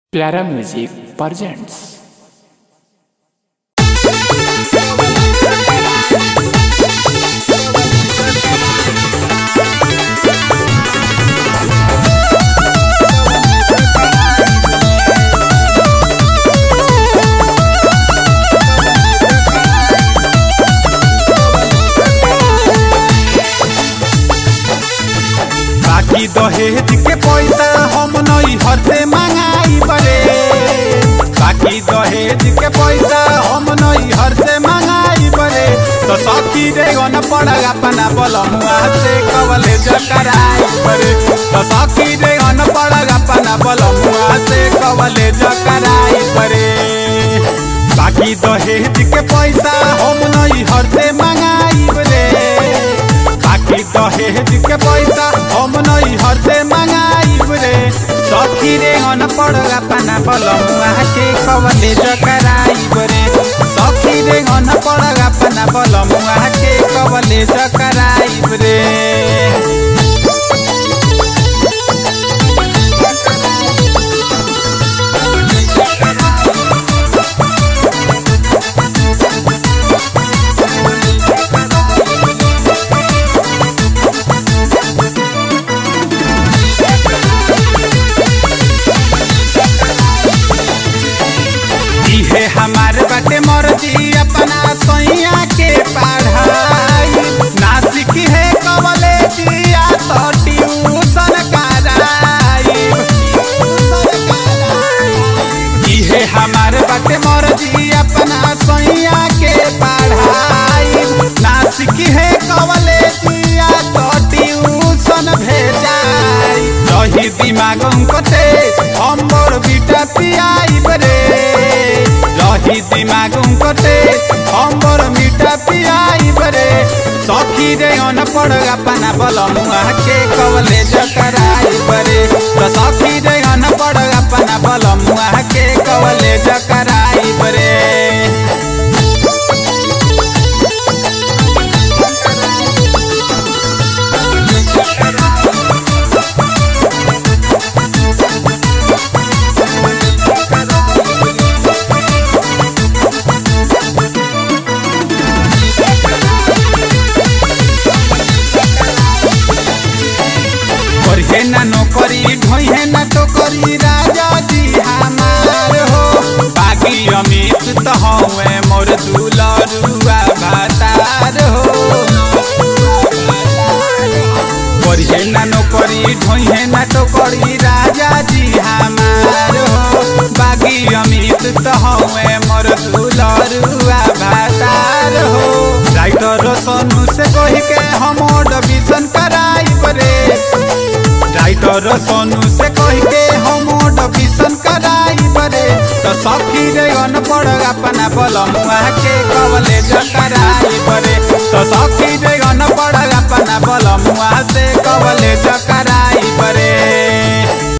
प्यारा music presents बाकी दहेज के पैसा हम नई हर से मंगाई बरे बाकी दहेज के पैसा हम नई हर से मंगाई बरे तो सखी रे गन पड़ा अपना बलमुआ से कवले जकराई बरे तो सखी रे गन पड़ा अपना बलमुआ से कवले जकराई बरे बाकी दहेज के पैसा हम नई हर से मंगाई बरे बाकी दहेज के पैसा हम नई हर से मंगाई रे सखी रे अन पड़ अपना बलमुआ के कवले जकराई रे सखी रे अन पड़ अपना बलमुआ के कवले जकराई रे इहे हमार बाटे मर्जी अपना सैया के पढ़ाई ना सीखी है कवले दिया तो ट्यूशन कराई इहे हमार बाटे मर्जी अपना सैया के पढ़ाई ना सीखी है कवले दिया तो ट्यूशन भेजाई रही दिमाग कते हम मोर बिटा पियाई बरे रही दिमाग कते हम मोर मिठा पियाई बरे सखी रे अन पड़ अपना बलमुआ के कवले जकराई बरे तो सखी